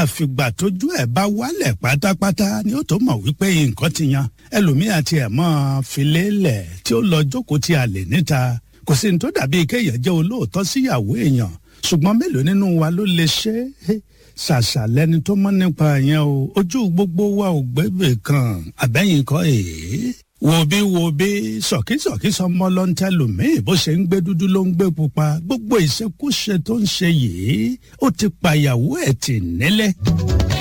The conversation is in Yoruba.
àfìgbà tójú ẹ̀ bá wálẹ̀ pátápátá ni ó tó mọ̀ wípé nǹkan ti yan ẹlòmíà tí ẹ̀ mọ́ filélẹ̀ tí ó lọ jókòó tí a lè níta kò sí ní tó dàbí kéèyàn jẹ́ olóòótọ́ síyàwó èèyàn ṣùgbọ́n mélòó nínú wa ló lè ṣe é ṣàṣà lẹni tó mọ̀ nípa yẹn o ojú gbogbo wa ò gbébè kan àbẹ́yìn kọ́ èé wo bí wo bí sọ̀kísọ̀kí sọmọ ló ń tẹlòmíì bó ṣe ń gbé dúdú ló ń gbé pupa gbogbo ìṣekúṣe tó ń ṣe yìí ó ti pàyàwó ẹ̀ tì nílẹ̀.